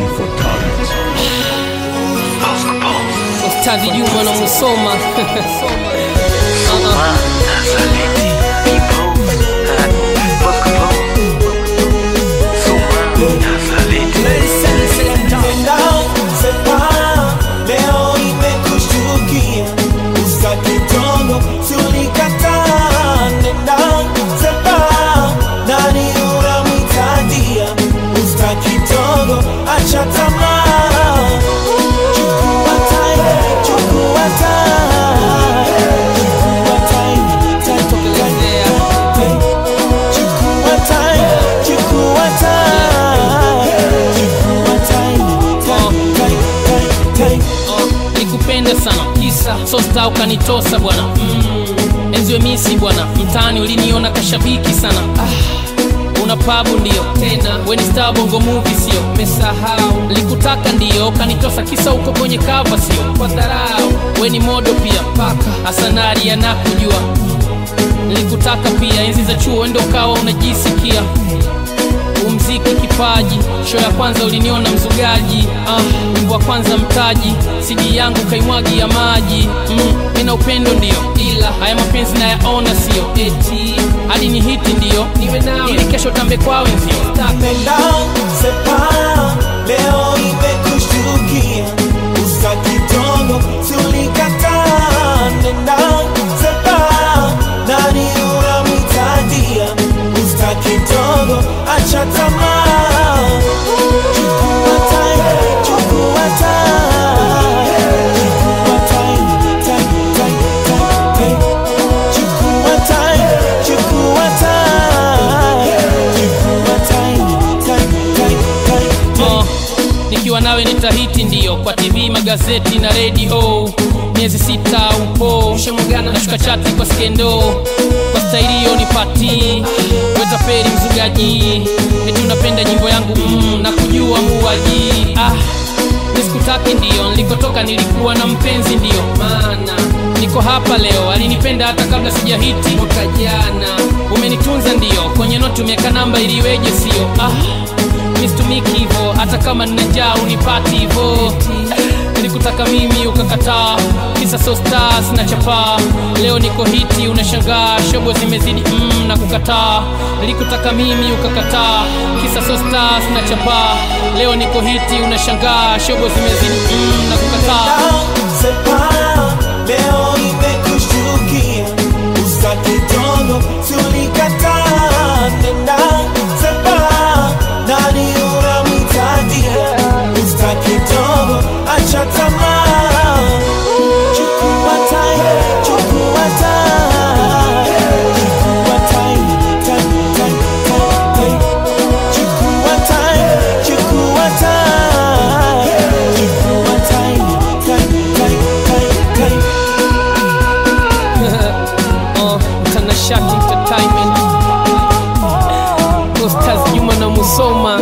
for talent. Ustadhi Juma na Musoma Uh-uh. Nenda sepa, leo imekushtukia, usa kidogo tulikataa. Nenda sepa, nani unamhitadia, usa kidogo, acha tamaa. Chukua time, chukua time, chukua time, time, Tokelezea. time. Chukua time, chukua time, chukua time, time, time, time, time. Oh, Nikupenda sana kisa sosta ukanitosa bwana mm. Enziwe misi bwana mtaani uliniona kashabiki sana ah. Una pabu ndio tena we ni star bongo movie sio mesahau likutaka ndio kanitosa kisa uko kwenye kava sio kwa dharau we ni modo pia paka asanari anakujua nilikutaka pia enzi za chuo ndo ukawa unajisikia umziki kipaji sho ya kwanza uliniona mzugaji ah, wimbo wa kwanza mtaji sidi yangu kaimwagi ya maji mm, mina upendo ndio ila haya mapenzi nayaona sio eti hadi ni hiti ndio niwe nawe ili kesho tambe kwa wenzio Nenda sepa, leo imekushtukia, usa kidogo tulikataa. Nenda sepa, nani unamhitadia, usa kidogo, acha tamaa. Chukua time, chukua time, chukua time, time, time, time, time. Chukua time, chukua time, chukua time, time, time, time, time. Oh, nikiwa nawe nitahiti ndio kwa tv magazeti na redio miezi sita upo nashuka chati kwa skendo kwa staili hiyo ni pati wetaperi mzugaji eti unapenda nyimbo yangu mm, na kujua muaji ah, nisikutaki ndio nilikotoka nilikuwa na mpenzi ndio maana niko hapa leo alinipenda hata kabla sijahiti mwaka jana umenitunza ndio kwenye noti umeweka namba iliweje sio ah, mistumiki hivo hata kama nina njaa unipati hivo nilikutaka mimi ukakataa kisa so stars na chapaa leo niko hiti unashangaa shobo zimezidi mm, na kukataa nilikutaka mimi ukakataa kisa so stars na chapaa leo niko hiti unashangaa shobo zimezidi mm, na kukataa Sepa, leo imekushtukia, usa kidogo tulikataa. Nenda sepa, nani unamhitadia, usa kidogo, acha tamaa. Chukua time, chukua time, chukua time, time, time, time, time. Chukua time, chukua time, chukua time, time, time, time, time. oh, mtanashati entertainment Ostaz Juma na Musoma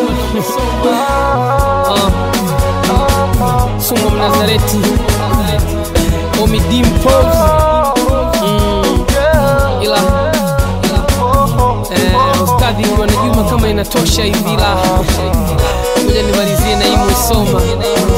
oh, Sumo Mnazareti Omi Dimples mm, ila eh, Ustadhi Juma na Juma kama inatosha hivi la ngoja nimalizie na hii Musoma